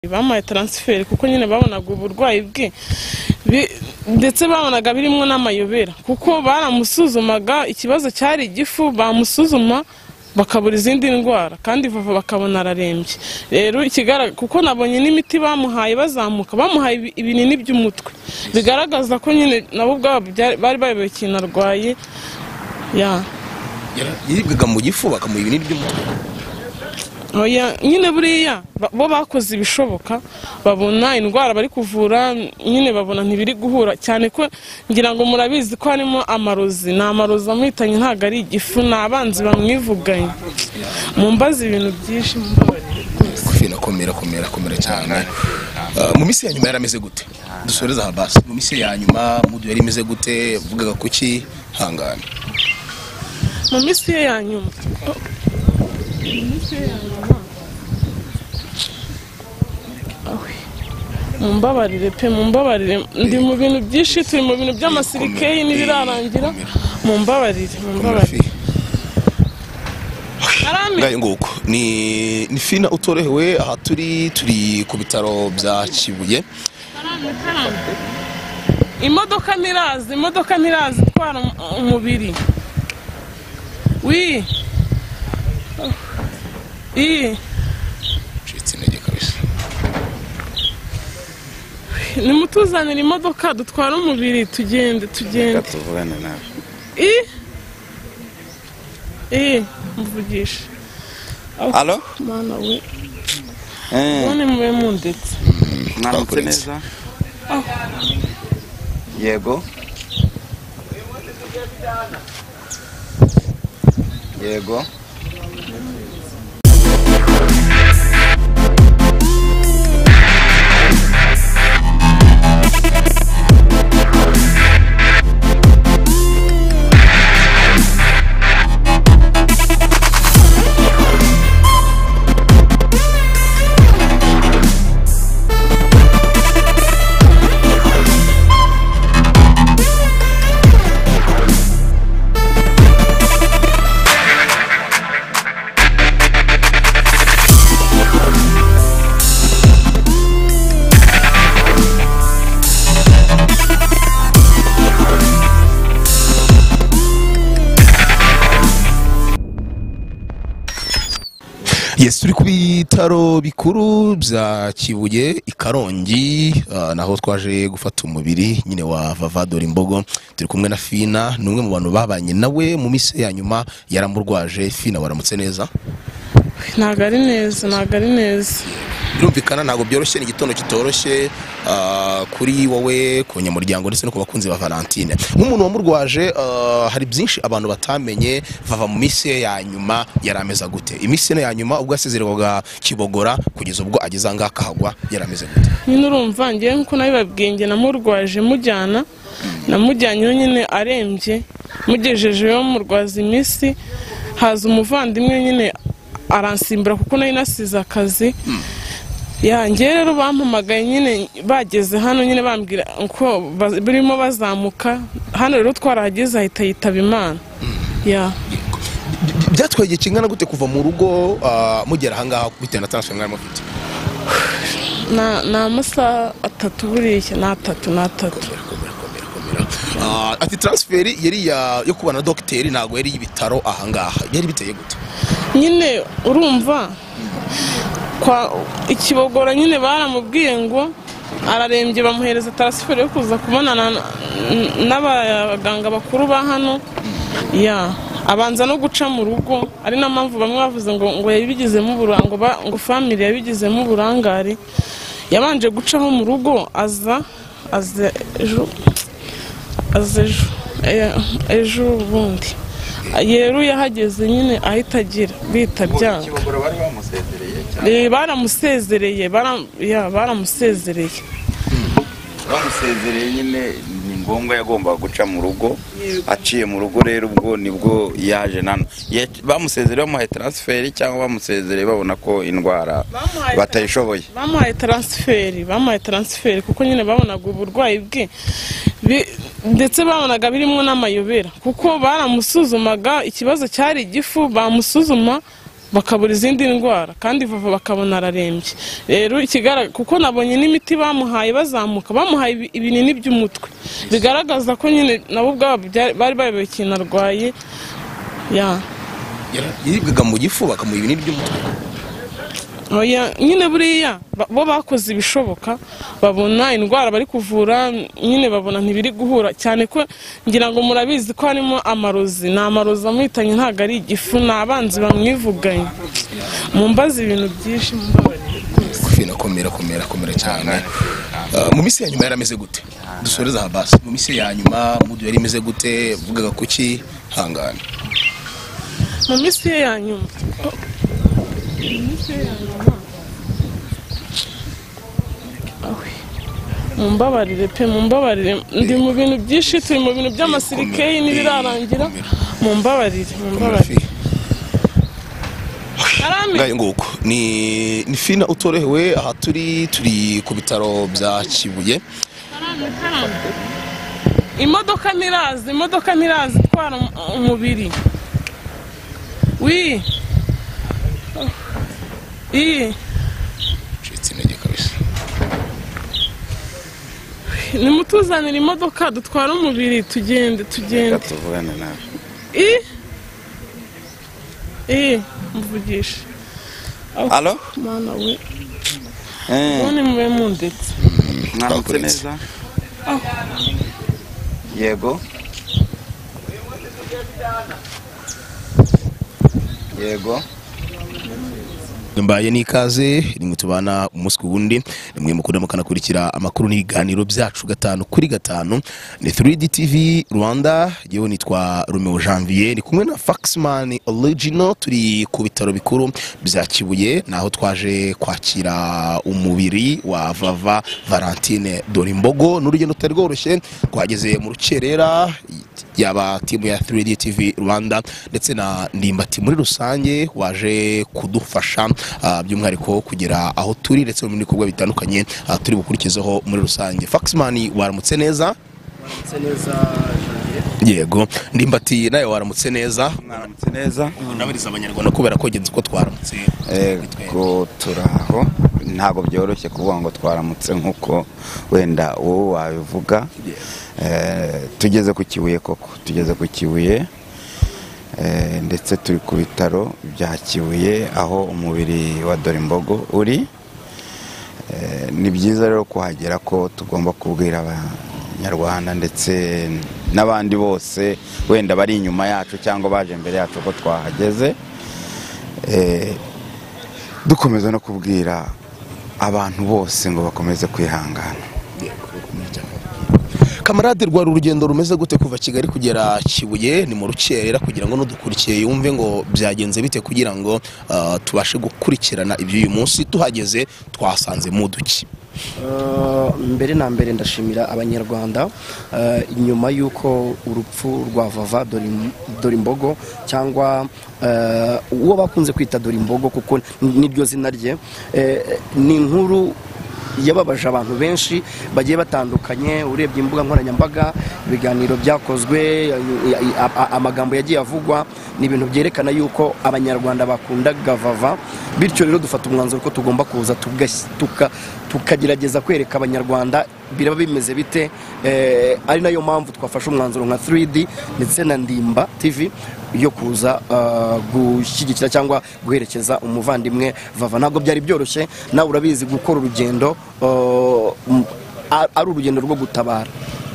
bamuhaye taransiferi kuko nyine babonaga uburwayi bwe bi- ndetse babonaga birimo n'amayobera kuko baramusuzumaga ikibazo cyari igifu bamusuzuma bakabura izindi ndwara kandi vava bakabona ararembye rero ikigaragara kuko nabonye n'imiti bamuhaye bazamuka bamuhaye ibi- ibinini by'umutwe bigaragaza ko nyine nabo ubwabo byari- bari bayobewe ikintu arwaye ya Yara- yiribwaga mu gifu bakamuha ibinini by'umutwe Oya, nyine buriya ba- bo bakoze ibishoboka babona indwara bari kuvura nyine babona ntibiri guhura cyane ko ngira ngo murabizi ko harimo amarozi ni amarozi amuhitanye ntabwo ari igifu ni abanzi bamwivuganye mumbaze ibintu byinshi mumbabarire. kofi nakomera komera komera cyane Ah, mu minsi ya nyuma yarameze gute dusoreza aha basi mu minsi ya nyuma mudu yari imeze gute yavugaga kuki hangana mu minsi ye ya nyuma mu minsi ye ya nyuma Awe. mumbabarire pe mumbabarire ndi mu bintu byinshi turi mu bintu by'amasirikeyi n'ibirarangira mumbabarire mumbabarire Arame. ngayo nguko ni ni fina utorohewe aha turi turi ku bitaro bya kibuye imodoka ntiraza imodoka ntiraza itwara um- umubiri wi iyi ncitse intege kabisa nimutuzanire imodoka dutwara umubiri tugende tugende tuvugane nawe i i mvugisha alo mana we Eh, none mube mundetse mwaramutse Twakuretse. neza yego yego yes turi ku bitaro bikuru bya kibuye i karongi ah, naho twaje gufata umubiri nyine wa vavadori imbogo turi kumwe na fina ni umwe mu bantu babanye nawe mu minsi ya nyuma yaramurwaje fina waramutse neza ntabwo ari neza ntabwo ari neza birumvikana ntabwo byoroshye ni igitondo kitoroshye ah, kuri wowe ku banyamuryango ndetse no ku bakunzi ba valentine nk'umuntu wamurwaje ah, hari byinshi abantu batamenye vava mu minsi ye ya nyuma yarameza gute iminsi ye ya nyuma ubwo yasezererwaga kibogora kugeza ubwo ageze aha ngaha akahagwa yarameze gute nyine urumva ngewe nkuko nabibabwiye nge namurwaje mujyana namujyanyeho nyine arembye mugejejeyo murwaza iminsi haza umuvandimwe nyine aransimbura kuko nari nasize akazi yanjye rero bampamagaye nyine bageze hano nyine bambwira ko ba- burimo bazamuka hano rero twarahageze ahita yitaba imana ya byatwaye igihe kingana gute kuva mu rugo ah, mugera aha ngaha bitewe na transfer mwari mufite na- ni amasaha atatu buriya ni atatu ni atatu Komera, komera, komera. Ah, ati transferi yari iya- yo kubana na dogiteri ntabwo yari y'ibitaro aha ngaha yari biteye gute nyine urumva kwa ikibogora nyine baramubwiye ngo ararembye bamuhereza tarasiferi yo kuza kubonana na- n- n'abaganga bakuru ba hano ya abanza no guca mu rugo ari na mpamvu bamwe bavuze ngo ngo yabigizemo uburanga ngo ba- ngo family yabigizemo uburangare yabanje gucaho mu rugo aza aza ejo aza ejo eh, ejo ubundi rero yahageze nyine ahita agira bita byanga kibogora bari bamusezereye cyane Eh, baramusezereye bara- ya, baramusezereye bamusezereye nyine ni ngombwa yagombaga guca mu rugo aciye mu rugo rero ubwo nibwo yaje nano Ye- bamusezereye bamuhaye taransiferi cyangwa bamusezereye babona ko indwara Bamuhaye- batayishoboye bamuhaye taransiferi bamuhaye taransiferi kuko nyine babonaga uburwayi bwe Bi- ndetse babonaga birimo n'amayobera kuko baramusuzumaga ikibazo cyari igifu bamusuzuma bakabura izindi ndwara kandi vava bakabona ararembye rero ikigaragara kuko nabonye n'imiti bamuhaye bazamuka bamuhaye ibi- ibinini by'umutwe bigaragaza ko nyine nabo ubwabo byari- bari bayobewe ikintu arwaye ya yiribwaga mu gifu bakamuha ibinini by'umutwe Oya, nyine buriya ba- bo bakoze ibishoboka babona indwara bari kuvura nyine babona ntibiri guhura cyane ko ngira ngo murabizi ko harimo amarozi ni amarozi amuhitanye ntabwo ari igifu ni abanzi bamwivuganye mumbaze ibintu byinshi mumbabarire Kwifina, komera komera komera cyane Ah, mu minsi ya nyuma yarameze gute dusoreze aha basi mu minsi ya nyuma mudu yari imeze gute vugaga kuki hangane mu minsi ye ya nyuma mu minsi ye ya nyuma Awe. mumbabarire pe mumbabarire ndi mu bintu byinshi turi mu bintu by'amasirikeyi n'ibirarangira mumbabarire mumbabarire Arame. ngayo nguko ni ni fina utorohewe aha turi turi ku bitaro bya kibuye imodoka ntiraza imodoka ntiraza itwara um- umubiri wi iyi ncitse intege kabisa nimutuzanire imodoka dutwara umubiri tugende reka tugende tuvugane nawe i i mvugisha alo mana we Eh, none mube mundetse mwaramutse Twakuretse. neza yego yego mbaye n'ikaze rimwe tubana umunsi ku wundi rimwe mukunda mukanakurikira amakuru n'ibiganiro byacu gatanu kuri gatanu ni 3D TV Rwanda yewe nitwa Romeo Janvier ni kumwe na Faxman Original turi ku bitaro bikuru bya Kibuye naho twaje kwakira umubiri wa Vava Valentine Dorimbogo n'urugendo rutari rworoshye twageze mu rukerera yaba timu ya 3D TV Rwanda ndetse na ndimbati muri rusange waje kudufasha ah, by'umwihariko kugera aho turi ndetse no mu bikorwa bitandukanye ah, turi bukurikizeho muri rusange Faxman waramutse neza Ndetse neza Janvier. yego ndimbati nawe waramutse neza mwaramutse neza nabariza abanyarwanda kubera ko genzi ko twaramutse Ego turaho ntabwo byoroshye kuvuga ngo twaramutse nk'uko wenda wowe wabivuga Eh, tugeze ku kibuye koko tugeze ku kibuye Eh, ndetse turi ku bitaro bya kibuye aho umubiri wa dorimbogo uri Eh, ni byiza rero kuhagera ko tugomba kubwira abanyarwanda ndetse n'abandi bose wenda bari inyuma yacu cyangwa baje imbere yacu ko twahageze Eh, dukomeza no kubwira abantu bose ngo bakomeze kwihangana kamarade rwari urugendo rumeze gute kuva kigali kugera kibuye ni mu rukerera kugira ngo n'udukurikiye yumve ngo byagenze bite kugira ngo ah, tubashe gukurikirana iby'uyu munsi tuhageze twasanze mu duki Eh, mbere na mbere ndashimira abanyarwanda eh, nyuma y'uko urupfu rwa vava Dorim- dorimbogo cyangwa eh, uwo bakunze kwita dorimbogo kuko niryo zina rye eh, ni inkuru yababaje abantu benshi bagiye batandukanye urebye imbuga nkoranyambaga ibiganiro byakozwe ya- ya- a- a- amagambo yagiye avugwa ni ibintu byerekana yuko abanyarwanda bakundaga vava bityo rero dufata umwanzuro ko tugomba kuza tugas- tuka- tukagerageza kwereka abanyarwanda biraba bimeze bite eh, ari nayo mpamvu twafashe umwanzuro nka 3D ndetse na ndimba tv yo kuza ah, gushyigikira cyangwa guherekeza umuvandimwe vava ntabwo byari byoroshye nawe urabizi gukora urugendo ah, m- a- ari urugendo rwo gutabara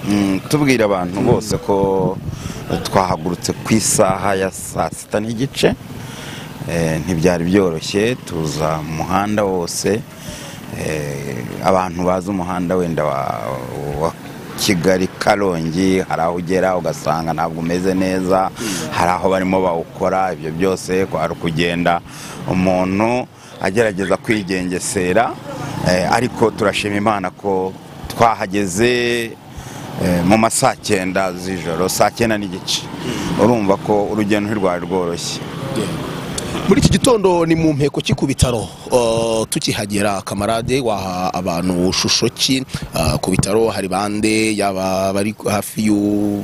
Mm, tubwira abantu bose ko twahagurutse ku isaha ya saa sita n'igice Eh, ntibyari byoroshye tuza mu muhanda wose Eh, abantu bazi umuhanda wenda wa, wa kigali karongi hari aho ugera ugasanga ntabwo umeze neza hari aho barimo bawukora ibyo byose kwari ukugenda umuntu agerageza kwigengesera Eh, ariko turashima imana ko twahageze Eh, mu ma saa cyenda z'ijoro saa cyenda n'igice urumva ko urugendo ntirwari rworoshye muri iki gitondo ni mu mpeko ki ku bitaro Uh, tukihagera kamarade waha abantu shusho ki Uh, ku bitaro hari bande yaba bari hafi y'u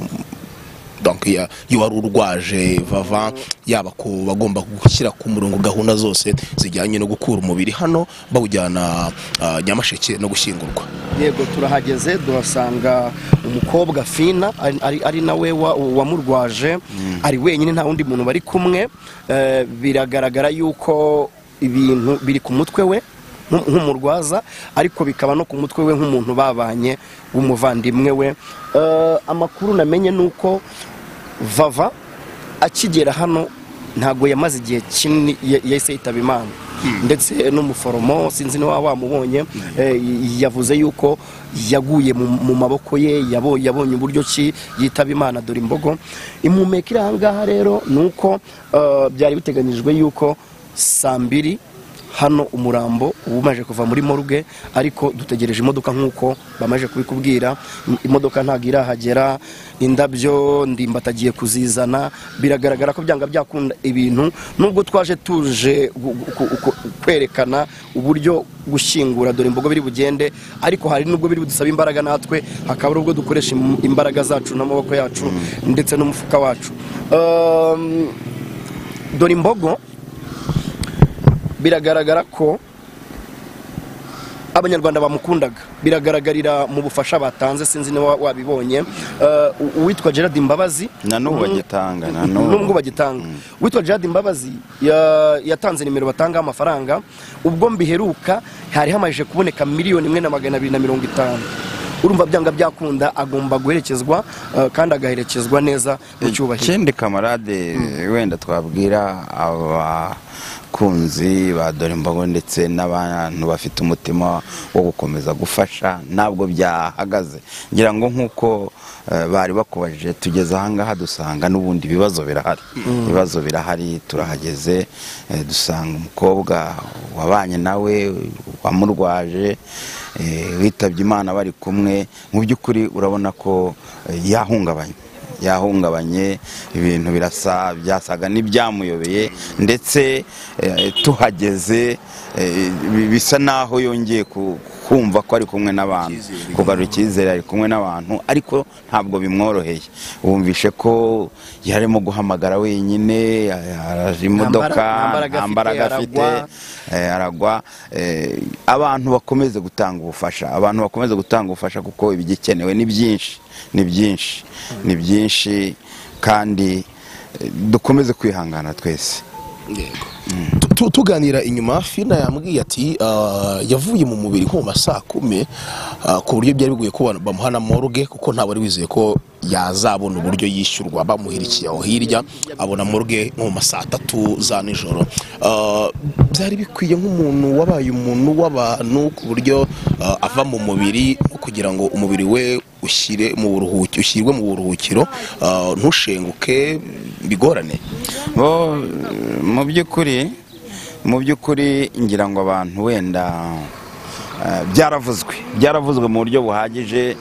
donc ya- iyo wari urwaje vava yaba ku bagomba gushyira ku murongo gahunda zose zijyanye no gukura umubiri hano bawujyana ah, nyamasheke no gushyingurwa yego turahageze duhasanga umukobwa fina ari- ari- ari nawe wa- wamurwaje ari wenyine nta wundi muntu bari kumwe Eh, biragaragara yuko ibintu biri ku mutwe we nk'u- nk'umurwaza ariko bikaba no ku mutwe we nk'umuntu babanye w'umuvandimwe we Eh, amakuru namenye ni uko vava akigera hano ntabwo yamaze igihe kinini ya- yahise yitaba imana ndetse n'umuforomo sinzi niba wamubonye eh, yavuze yuko yaguye mu mu maboko ye yabo- yabonye uburyo ki yitaba imana dore imbogo impumeka iri ahangaha rero ni uko eh, byari biteganyijwe yuko saa mbiri hano umurambo umaze kuva muri morgue ariko dutegereje imodoka nk'uko bamaze kubikubwira im- imodoka ntabwo irahagera indabyo ndimbatagiye kuzizana biragaragara ko byanga byakunda ibintu nubwo twaje tuje gu- gu- ku- ku- kwerekana uburyo gushyingura dore imbogo biri bugende ariko hari nubwo biri budusaba imbaraga natwe hakaba ari ubwo dukoresha im- imbaraga zacu n'amaboko yacu ndetse n'umufuka wacu Um, dore imbogo biragaragara ko abanyarwanda bamukundaga biragaragarira mu bufasha batanze sinzi niba wabibonye Eh, uwitwa gerard imbabazi Na n'ubu Mm. bagitanga, na n'ubu. n'ubwo bagitanga uwitwa gerard imbabazi ya- yatanze nimero batangaho amafaranga ubwo mbiheruka hari hamajije kuboneka miliyoni imwe na magana abiri na mirongo itanu urumva byanga byakunda agomba guherekezwa eh, kandi agaherekezwa neza mu cyubahiro ikindi kamarade wenda twabwira abakunzi ba dore imbogo ndetse n'abantu bafite umutima wo gukomeza gufasha ntabwo byahagaze ngira ngo nk'uko eh, bari bakubaje tugeze ahangaha dusanga n'ubundi ibibazo birahari ibibazo birahari turahageze eh, dusanga umukobwa wabanye nawe wamurwaje eh, witabye imana bari kumwe mu by'ukuri urabona ko eh, yahungabanye yahungabanye ibintu birasa byasaga n'ibyamuyobeye ndetse eh, tuhageze eh, bi- bisa naho yongeye ku- kumva ko ari kumwe n'abantu kugarura icyizere ari kumwe n'abantu ariko ntabwo bimworoheye wumvishe ko yarimo guhamagara wenyine araje imodoka mbaraga- nta nta mbaraga mbaraga afite, afite eh, aragwa eh, abantu bakomeze gutanga ubufasha abantu bakomeze gutanga ubufasha kuko ibigikenewe ni byinshi ni byinshi ni byinshi kandi eh, dukomeze kwihangana twese Tu- tu- tuganira inyuma fina yambwiye ati "Ah, yavuye mu mubiri nko mu ma saa kumi ah, ku buryo byari bigoye ko ba- bamuha na morgue kuko ntabwo wari wizeye ko yazabona uburyo yishyurwa bamuhirikiye aho hirya abona morgue nko mu ma saa tatu za nijoro Ah, byari bikwiye nk'umuntu wabaye umuntu w'abantu ku buryo ah, ava mu mubiri kugira ngo umubiri we ushyire mu buruhuki ushyirwe mu buruhukiro ah, ntushenguke bigorane bo mu by'ukuri mu by'ukuri ngira ngo abantu wenda eh, byaravuzwe byaravuzwe mu buryo buhagije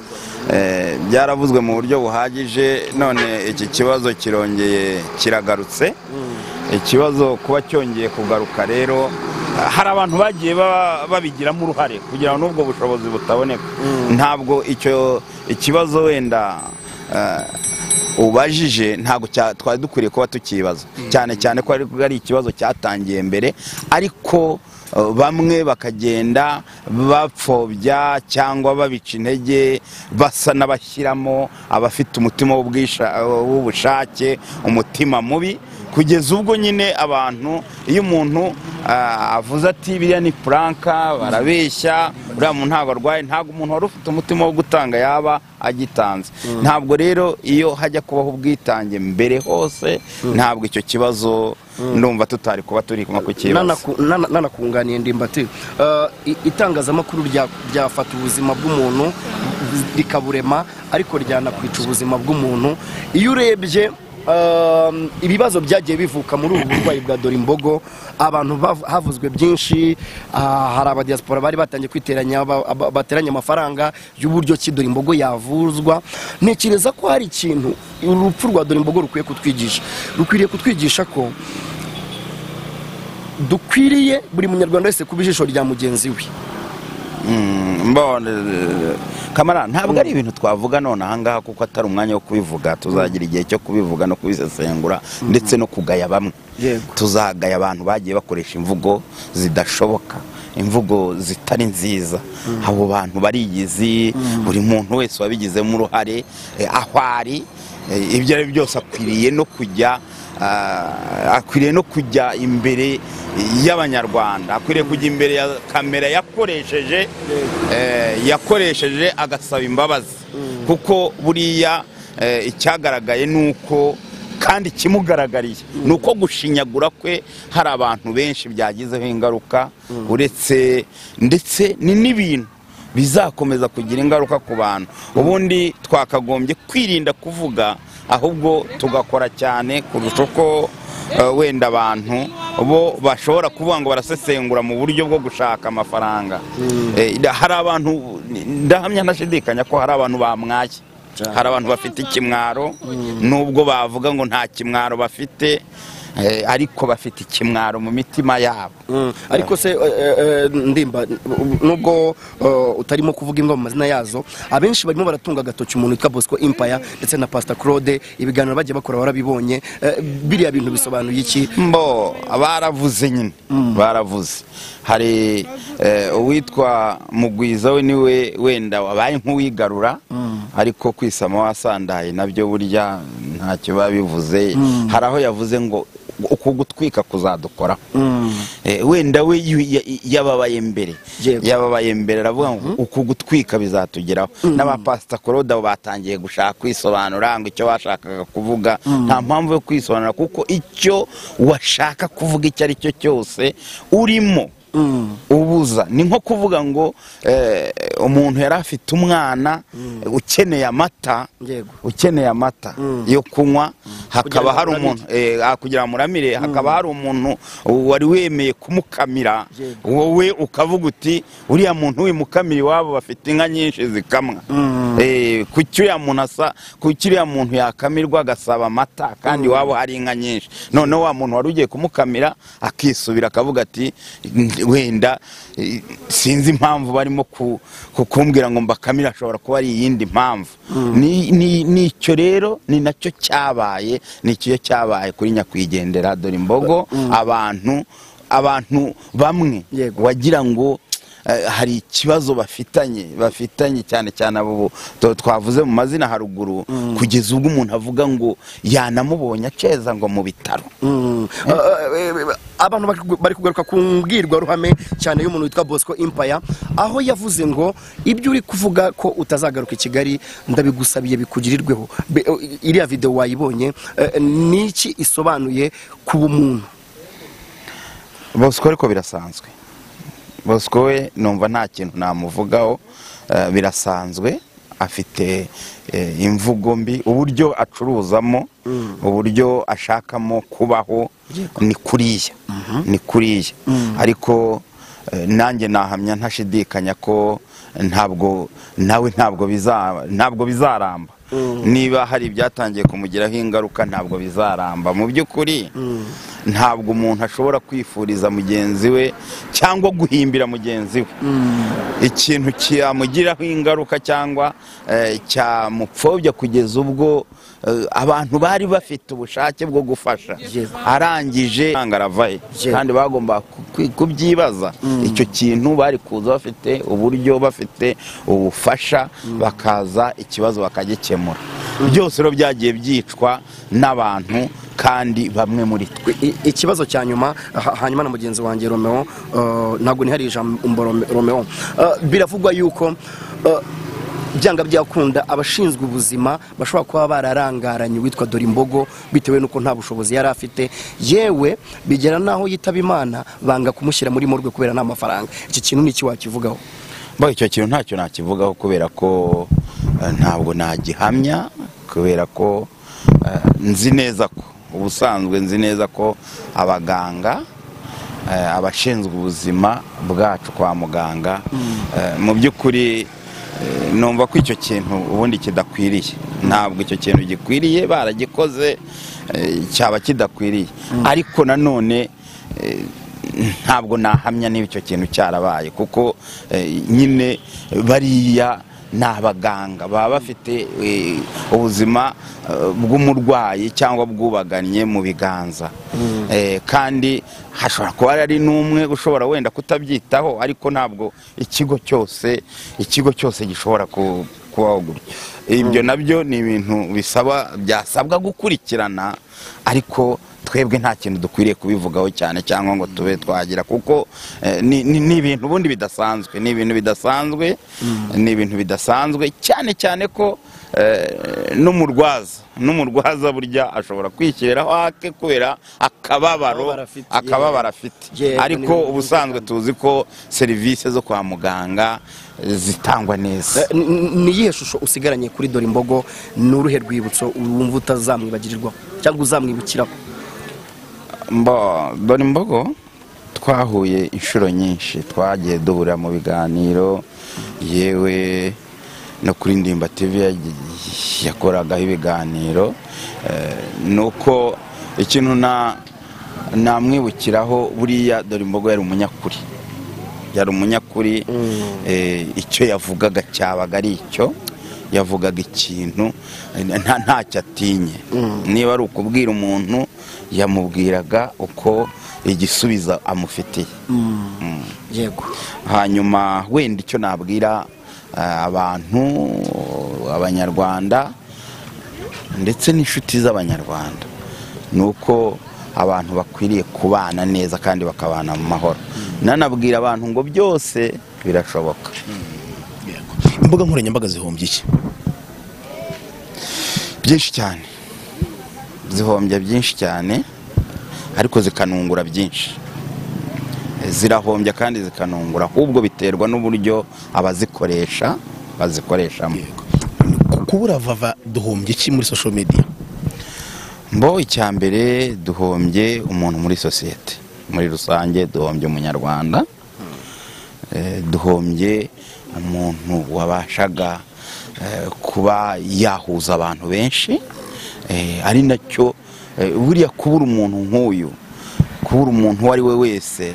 eh, byaravuzwe mu buryo buhagije none iki kibazo kirongeye kiragarutse ikibazo kuba cyongeye kugaruka rero ah, hari abantu bagiye ba- babigiramo uruhare kugira ngo n'ubwo bushobozi butaboneka ntabwo icyo ikibazo wenda eh, ubajije ntabwo cya- twari dukwiriye kuba tukibaza cyane cyane ko ari- ari ikibazo cyatangiye mbere ariko eh, bamwe bakagenda bapfobya cyangwa babica intege basa n'abashyiramo abafite umutima w'ubwisha- w'ubushake umutima mubi kugeza ubwo nyine abantu iyo umuntu ah, avuze ati biriya ni puranka barabeshya uriya muntu ntabwo arwaye ntabwo umuntu wari ufite umutima wo gutanga yaba agitanze ntabwo rero iyo hajya kubaho ubwitange mbere hose ntabwo icyo kibazo ndumva tutari kuba turi kuma kukibaza Nanaku- nana- nanakunganiye ndimbati Eh, i- itangazamakuru rya- ryafata ubuzima bw'umuntu rikaburema ariko ryanakwica ubuzima bw'umuntu iyo urebye ehm, ibibazo byagiye bivuka muri ubu burwayi bwa dore imbogo abantu bav- havuzwe byinshi ah, hari abadiyasipora bari batangiye kwiteranya ba- ba- bateranya amafaranga y'uburyo ki dore imbogo yavuzwa ntekereza ko hari ikintu urupfu rwa dore imbogo rukwiye kutwigisha rukwiriye kutwigisha ko dukwiriye buri munyarwanda wese kuba ijisho rya mugenzi we Mm, mbone kamara ntabwo ari ibintu twavuga none ahangaha kuko atari umwanya wo kubivuga tuzagira igihe cyo kubivuga no kubisesengura ndetse no kugaya bamwe Yego. tuzagaya abantu bagiye bakoresha imvugo zidashoboka imvugo zitari nziza abo bantu barigizi buri muntu wese wabigizemo uruhare eh, aho ari eh, ibyo ari byo byose akwiriye no kujya ah, akwiriye no kujya imbere y'abanyarwanda akwiriye kujya imbere ya kamera yakoresheje eh, yakoresheje agasaba imbabazi kuko buriya eh, icyagaragaye ni uko kandi ikimugaragariye ni uko gushinyagura kwe hari abantu benshi byagizeho ingaruka uretse ndetse ni n'ibintu bizakomeza kugira ingaruka ku bantu ubundi twakagombye kwirinda kuvuga ahubwo tugakora cyane kurusha uko eh, wenda abantu bo bashobora kuvuga ngo barasesengura mu buryo bwo gushaka amafaranga Eh, hari abantu ndahamya ntashidikanya ko hari abantu bamwaye Cyane. hari abantu bafite ikimwaro nubwo bavuga ngo nta kimwaro bafite eh, ariko bafite ikimwaro mu mitima yabo Mm. ariko se eh, eh, ndimba nubwo eh, utarimo kuvuga imwe mu mazina yazo abenshi barimo baratunga agatoki umuntu witwa bosco impaya ndetse na pasita claude ibiganiro bagiye bakora warabibonye Eh, biriya bintu bisobanuye iki mbo baravuze nyine baravuze hari eh, uwitwa mugwiza we niwe wenda wabaye nk'uwigarura ariko kwisama wasandaye nabyo burya ntacyo biba bivuze hari aho yavuze ngo uku gutwika kuzadukora wenda we yu- ya- yababaye mbere Yego. yababaye mbere aravuga ngo uku gutwika bizatugeraho n'abapasita korode abo batangiye gushaka kwisobanura ngo icyo bashakaga kuvuga nta mpamvu yo kwisobanura kuko icyo washaka kuvuga icyo ari cyo cyose urimo ubuza ni nko kuvuga ngo eh, umuntu yari afite umwana ukeneye amata Yego. ukeneye amata yo kunywa hakaba Kugira ngo hari amuramire. umuntu eh, ah, kugira ngo muramire hakaba hari umuntu wari wemeye kumukamira Yego. wowe ukavuga uti uriya muntu wimukamira iwabo bafite inka nyinshi zikamwa Eh, kuki uriya muntu asa kuki uriya muntu yakamirwa agasaba amata kandi iwabo hari inka nyinshi noneho wa muntu wari ugiye kumukamira akisubira akavuga ati wenda eh, sinzi impamvu barimo ku- ku- kumbwira ngo mbakamire ashobora kuba ari iyindi mpamvu Ni- ni- ni icyo rero ni nacyo cyabaye ni icyo cyabaye kuri nyakwigendera dore imbogo abantu abantu bamwe Yego. wagira ngo eh, hari ikibazo bafitanye bafitanye cyane cyane abo tu- twavuze mu mazina haruguru kugeza ubwo umuntu avuga ngo yanamubonye aceza ngo mu bitaro Mm. Eh, eh, eh, abantu bari kugu- bari kugaruka ku mbwirwaruhame cyane y'umuntu witwa bosco impaya aho yavuze ngo ibyo uri kuvuga ko utazagaruka i kigali ndabigusabiye bikugirirweho Be- eh, iriya videwo wayibonye eh, niki isobanuye ku bumuntu bosco ariko birasanzwe bosco we numva nta kintu namuvugaho eh, birasanzwe afite eh, imvugo mbi uburyo acuruzamo uburyo ashakamo kubaho ni kuriya ni kuriya ariko eh, nanjye nahamya ntashidikanya ko ntabwo nawe ntabwo biza- ntabwo bizaramba niba hari ibyatangiye kumugiraho ingaruka ntabwo bizaramba mu by'ukuri ntabwo umuntu ashobora kwifuriza mugenzi we cyangwa guhimbira mugenzi we ikintu cyamugiraho ingaruka cyangwa eh, cyamupfobya kugeza ubwo eh, abantu bari bafite ubushake bwo gufasha Yego. arangije nanga aravahe Yego. kandi bagomba ku- ku- kubyibaza icyo kintu bari kuza bafite uburyo bafite ubufasha bakaza ikibazo bakagikemura byose rero byagiye byicwa n'abantu kandi bamwe muri twe I- i- ikibazo cya nyuma ha- hanyuma na mugenzi wanjye romeo eh, ntabwo nihari ijambo Rome- romeo Eh, biravugwa yuko eh, byanga byakunda abashinzwe ubuzima bashobora kuba bararangaranye uwitwa dore imbogo bitewe n'uko nta bushobozi yari afite yewe bigera n'aho yitaba imana banga kumushyira muri morgue kubera nta mafaranga iki kintu ni iki wakivugaho Mbaho icyo kintu ntacyo nakivugaho kubera ko eh, ntabwo nagihamya kubera ko eh, nzi neza ko ubusanzwe nzi neza ko abaganga eh, abashinzwe ubuzima bwacu kwa muganga eh, mu by'ukuri eh, numva ko icyo kintu ubundi kidakwiriye ntabwo icyo kintu gikwiriye baragikoze eh, cyaba kidakwiriye ariko nanone eh, ntabwo nahamya niba icyo kintu cyarabaye kuko eh, nyine bariya ni abaganga baba bafite eh, ubuzima eh, bw'umurwayi cyangwa bwubaganye mu biganza Eh, kandi hashobora kuba ari n'umwe ushobora wenda kutabyitaho ariko ntabwo ikigo cyose ikigo cyose gishobora ku- kubaho gutyo ibyo nabyo ni ibintu bisaba byasabwa gukurikirana ariko twebwe nta kintu dukwiriye kubivugaho cyane cyangwa ngo tube twagira kuko eh, ni ni- ni ibintu ubundi bidasanzwe ni ibintu bidasanzwe ni ibintu bidasanzwe cyane cyane ko eh, n'umurwaza n'umurwaza burya ashobora kwishyiriraho hake kubera akababaro Akababaro afite, akababaro afite Yego, ni ariko ibintu ubusanzwe tuzi ko serivisi zo kwa muganga eh, zitangwa neza Eh, ni- ni iyihe shusho usigaranye kuri dore imbogo ni uruhe rwibutso wumva utazamwibagirirwaho cyangwa uzamwibukiraho Mbo, dore imbogo twahuye inshuro nyinshi twagiye duhurira mu biganiro yewe no kuri ndimba tv yagi- yakoragaho ibiganiro eh, ni uko ikintu na namwibukiraho buriya dore imbogo yari umunyakuri yari umunyakuri eh, icyo yavugaga cyabaga ari icyo yavugaga ikintu eh, nta ntacyo atinye niba ari ukubwira umuntu yamubwiraga uko igisubizo amufitiye yego hanyuma wenda icyo nabwira eh, abantu abanyarwanda ndetse n'inshuti z'abanyarwanda ni uko abantu bakwiriye kubana neza kandi bakabana mu mahoro nanabwira abantu ngo byose birashoboka imbuga nkoranyambaga zihombye iki byinshi cyane zihombya byinshi cyane ariko zikanungura byinshi zirahombya kandi zikanungura ahubwo biterwa n'uburyo abazikoresha bazikoreshamo Ku- kubura vava duhombye iki muri social media mbo icya mbere duhombye umuntu muri sosiyete muri rusange duhombye umunyarwanda Eh, duhombye umuntu wabashaga eh, kuba yahuza abantu benshi Eh, ari nacyo eh, buriya kubura umuntu nk'uyu kubura umuntu uwo ari we wese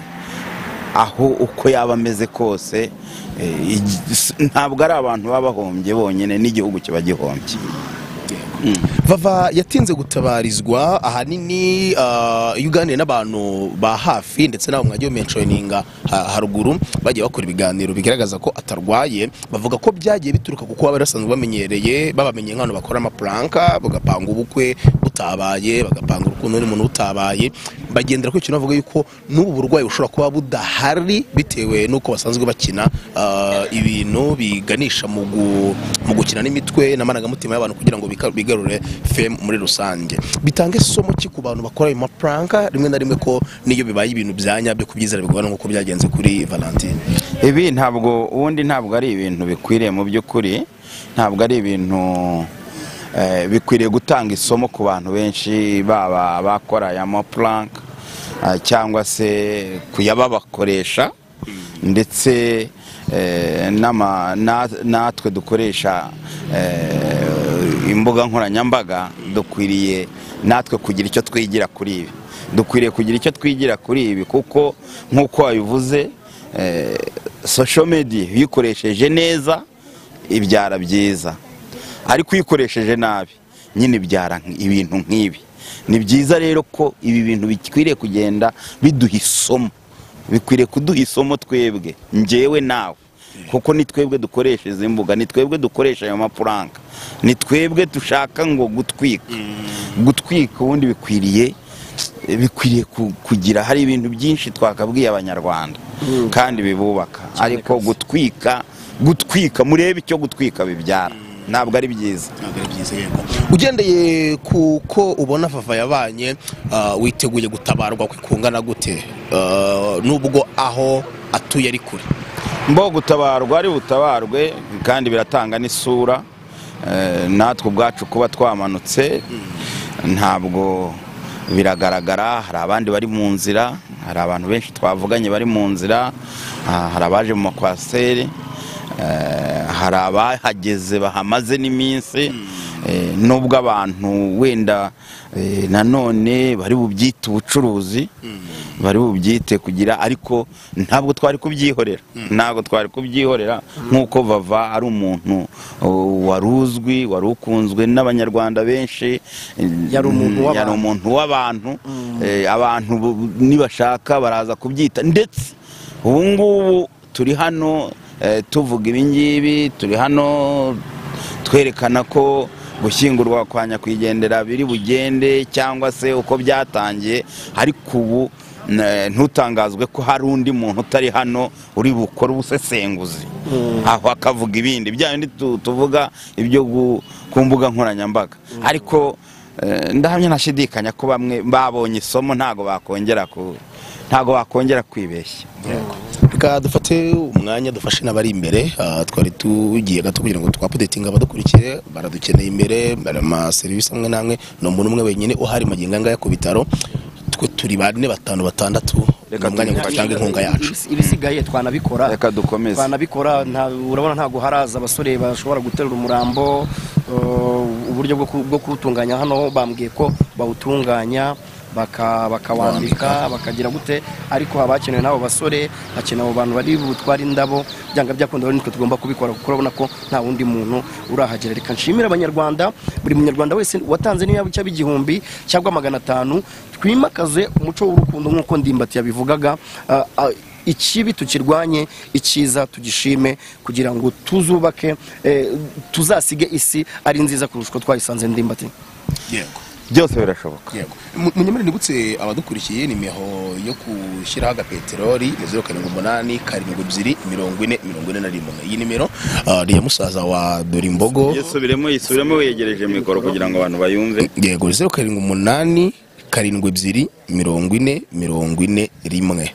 aho uko yaba ameze kose eh, igi- s- ntabwo ari abantu baba bahombye bonyine n'igihugu kiba gihombye vava yatinze gutabarizwa ahanini ah, iyo uganiye n'abantu ba hafi ndetse n'abo mwagiye menshoninga ha- haruguru bagiye bakora ibiganiro bigaragaza ko atarwaye bavuga ko byagiye bituruka kuko baba basanzwe bamenyereye babamenye nk'abantu bakora amapuranka bagapanga ubukwe butabaye bagapanga urukundo n'undi muntu butabaye bagendera kuri ikintu bavuga yuko n'ubu burwayi bushobora kuba budahari bitewe n'uko basanzwe bakina ah, ibintu biganisha mu gu- mu gukina n'imitwe n'amarangamutima y'abantu kugira ngo bika- bigarure femu muri rusange bitange isomo ki ku bantu bakora ayo mapuranka rimwe na rimwe ko n'iyo bibaye ibintu byanya byo kubyizera bigorana nk'uko byagenze kuri valentine ibi ntabwo ubundi ntabwo ari ibintu bikwiriye mu by'ukuri ntabwo ari ibintu eh, bikwiriye gutanga isomo ku bantu benshi baba bakora aya mapuranka eh, cyangwa se kuyababakoresha ndetse eh, n'ama- na- natwe dukoresha eh, imbuga nkoranyambaga dukwiriye natwe kugira icyo twigira kuri ibi dukwiriye kugira icyo twigira kuri ibi kuko nk'uko wabivuze eh, social media iyo uyikoresheje neza ibyara byiza ariko uyikoresheje nabi nyine ibyara nk- ibintu nk'ibi ni byiza rero ko ibi bintu bikwiriye kugenda biduha isomo bikwiriye kuduha isomo twebwe njyewe nawe kuko ni twebwe dukoresha izi mbuga ni twebwe dukoresha ayo mapuranka ni twebwe dushaka ngo gutwika gutwika ubundi bikwiriye bikwiriye ku- kugira hari ibintu byinshi twakabwiye abanyarwanda kandi bibubaka ariko gutwika gutwika murebe icyo gutwika bibyara ntabwo ari byiza ugendeye ku ko ubona vava yabanye ah, witeguye gutabarwa kwe kungana gute Ah, nubwo aho atuye ari kure mbo gutabarwa ari butabarwe kandi biratanga n'isura Eh, natwe ubwacu kuba twamanutse ntabwo biragaragara hari abandi bari mu nzira hari abantu benshi twavuganye bari mu nzira ah, hari abaje mu makwaseri Eh, hari abahageze bahamaze n'iminsi Eh, nubwo abantu wenda eh, nanone bari bubyite ubucuruzi bari bubyite kugira ariko ntabwo twari kubyihorera ntabwo twari kubyihorera nk'uko vava ari umuntu oh, wari uzwi wari ukunzwe n'abanyarwanda benshi Yari umuntu Mm, w'abantu. yari umuntu w'abantu Eh, abantu bu- nibashaka baraza kubyita ndetse ubu ngubu turi hano eh, tuvuga ibi ngibi turi hano twerekana ko gushyingurwa kwa nyakwigendera biri bugende cyangwa se uko byatangiye ariko ubu n- ntutangazwe ko hari undi muntu utari hano uri bukore ubusesenguzi aho akavuga ibindi bya bindi tu- tuvuga ibyo gu- ku mbuga nkoranyambaga ariko Eh, ndahamya ntashidikanya ko bamwe babonye isomo ntago bakongera ku ntago bakongera kwibeshya reka dufate umwanya dufashe n'abari imbere ah, twari tugiye gato kugira ngo twapodetinga abadukurikiye baradukeneye imbere bari amaserivisi amwe n'amwe ni umuntu umwe wenyine uhari mu gihe nganga ku bitaro twe turi bane batanu batandatu ni Reka umwanya ngo tumufashe. dutange inkunga yacu ibisigaye twanabikora reka dukomeze twanabikora nta- urabona ntabwo haraza abasore bashobora guterura umurambo uh, uburyo bwo ku- bwo kuwutunganya hano bambwiye ko bawutunganya baka- bakawambika bakagira gute ariko haba hakenewe n'abo basore hakenewe abo bantu bari butware indabo byanga byakunda rero nitwe tugomba kubikora kuko urabona ko nta wundi muntu urahagera reka nshimire abanyarwanda buri munyarwanda wese watanze n'iyo cyaba igihumbi cyangwa magana atanu twimakaze umuco w'urukundo nk'uko ndimbati yabivugaga Ah, ah, ikibi tukirwanye icyiza tugishime kugira ngo tuzubake eh, tuzasige isi ari nziza kurusha uko twayisanze ndimbati yego byose birashoboka yego munyemere nibutse abadukurikiye nimero yo gushyiraho agapeteroli ni zeru karindwi umunani karindwi ebyiri mirongo ine mirongo ine na rimwe iyi nimero ah, ni iya musaza wa dorimbogo yisubiremo yisubiremo wegereje mikoro kugira ngo abantu bayumve yego zeru karindwi umunani karindwi ebyiri mirongo ine mirongo ine rimwe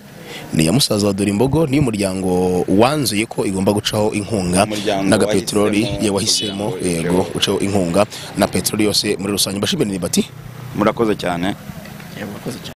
ni iya musaza wa dore imbogo ni umuryango wanzuye ko igomba gucaho inkunga Umuryango n'agapeteroli ye wahisemo wahisemo kugira ngo yego urusheho- gucaho inkunga na peteroli yose muri rusange mbashimire ni bati murakoze cyane